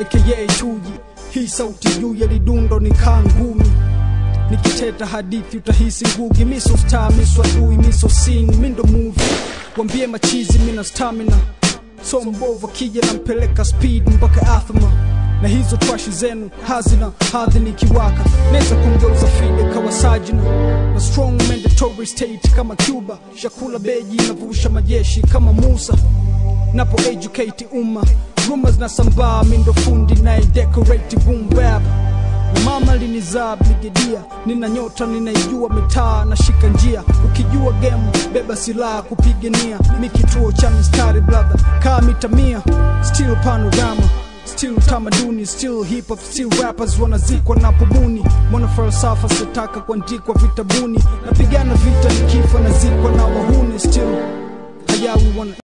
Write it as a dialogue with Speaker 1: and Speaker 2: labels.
Speaker 1: aka chuji hii sauti juu ya lidundo ni kaa ngumi nikiteta hadithi utahisi ngugi miso star miso adui miso sin mindo movie wambie machizi mina stamina so mbovu akija nampeleka speed mpaka athma na hizo trashi zenu hazina hadhi nikiwaka naweza kumgeuza fide kawa sajina na strong mandatory state kama cuba shakula beji navusha majeshi kama musa napo educate umma rumors na sambaa mindo fundi na decorate boom bap na mama linizaa brigedia nina nyota ninaijua mitaa na shika njia ukijua game beba silaha kupigania mi kituo cha mistari brother kaa mita mia still panorama still tamaduni still hip hop still rappers wanazikwa na pobuni mwana falsafa sitaka kuandikwa vitabuni napigana vita nikifa nazikwa na wahuni still hayawi wana